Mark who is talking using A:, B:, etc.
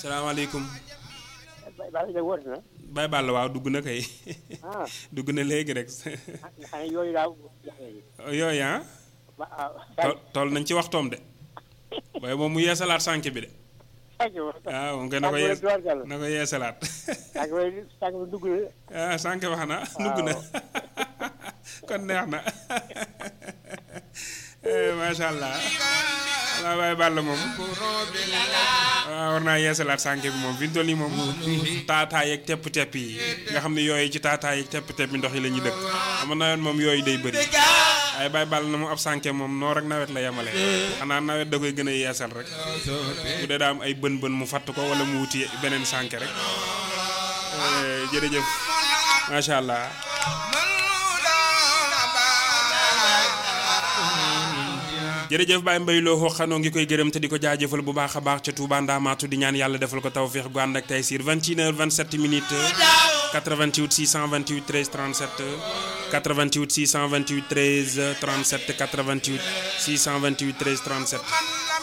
A: salaamaaleykum
B: Balla Dieng woote na.
A: Baye Balla waaw dugg na kay
B: ah
A: dugg na léegi rek
B: nga xam ne yooyu daaw jafe yi.
A: yooyu ah
B: ba ah.
A: tol toll nañ ci waxtoom de waaye moom mu yeesalaat sànq bi de waaw moom kay na ko yees na ko yeesalaat
B: sànq bi sànq bi dugg na.
A: ah sànq wax na dugg na kon neex na macha allah waaw Baye Balla moom waaw war naa yeesalaat sànq bi moom fi mu toll nii moom taataay ak tepp-tepp yi nga xam ne yooyu ci taataay ak tepp-tepp yi ndox yi la ñuy dëkk xam nga nawet moom yooyu day bëri waaye Baye Balla na mu ab sànke moom noor ak nawet la yemale xanaa nawet da koy gën a yeesal rek bu dee daa am ay bën bën mu fatt ko wala mu wuti beneen sànke rek jërëjëf macha allah jërëjëf Baye Mbaye loo xooxanoo ngi koy gërëm te di ko jaajëfal bu baax a baax ca Touba Ndamaatu di ñaan yàlla defal ko tawféex gu ànd ak tey siir 21 heures 27 minutes 88 628 13 37 88 628 13 37 88 628 13 37